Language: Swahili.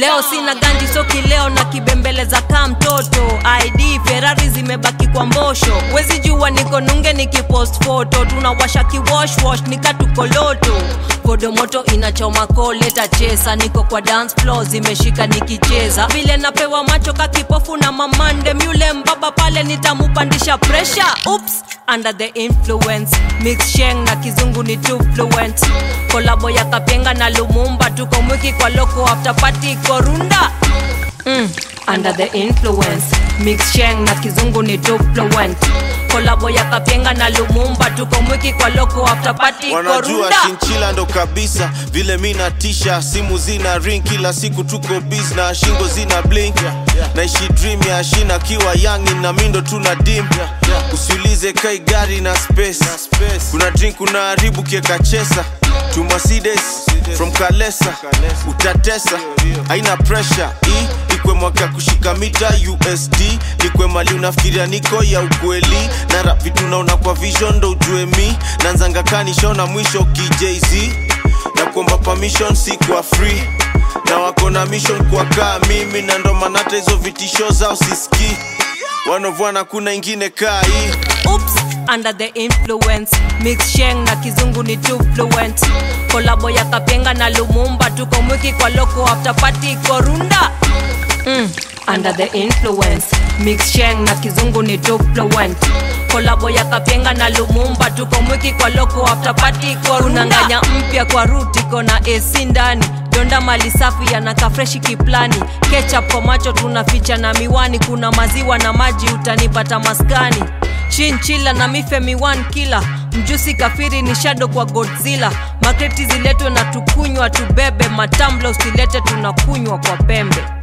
leo sina ganji so kileo na kibembeleza kaa mtoto id ferari zimebaki kwa mbosho wezi jua niko nunge nikipost foto tunawasha kiwoshwosh nikatukoloto kodomoto inachoma koleta chesa niko kwa dance floor zimeshika nikicheza vile napewa macho kakipofu na mamande myule mbaba pale nitamupandisha presha ups under the influence mix sheng na kizungu ni too fluent kolabo ya kapenga na lumumba tuko mwiki kwa loko after party korunda mm, under the influence mix sheng na kizungu ni too fluent kolabo ya kapenga na lumumba tuko mwiki kwa loko after party wanajua korunda shinchila ndo kabisa vile mi natisha simu zina ring kila siku tuko bis na shingo zina blink naishi dream ya shina kiwa yangi na mindo tuna dim usiulize kai gari na space kuna drink unaharibu kieka chesa to Mercedes from Kalesa utatesa haina pressure hii ikwe mwaka kushika mita USD nikwe mali unafikiria niko ya ukweli na rap vitu naona kwa vision ndo ujue mi nanzanga kanishona mwisho kijz na kuomba permission si kwa free na wako na mission kwa kaa mimi na ndo maana hata hizo vitisho zao sisikii wanovwana kuna ingine kaa hii Oops, under the influence mix sheng na kizungu ni too fluent kolabo ya kapenga na lumumba tuko mwiki kwa loko after party korunda mm, under the influence mix sheng na kizungu ni too fluent kolabo ya kapenga na lumumba tuko mwiki kwa loko after party korunda nganya mpya kwa root iko na AC ndani donda mali safi yanaka freshi kiplani ketchup kwa macho tunaficha na miwani kuna maziwa na maji utanipata maskani chinchila na mife miwan kila mjusi kafiri ni shado kwa godzilla makreti ziletwe na tukunywa tubebe matambla usilete tunakunywa kwa pembe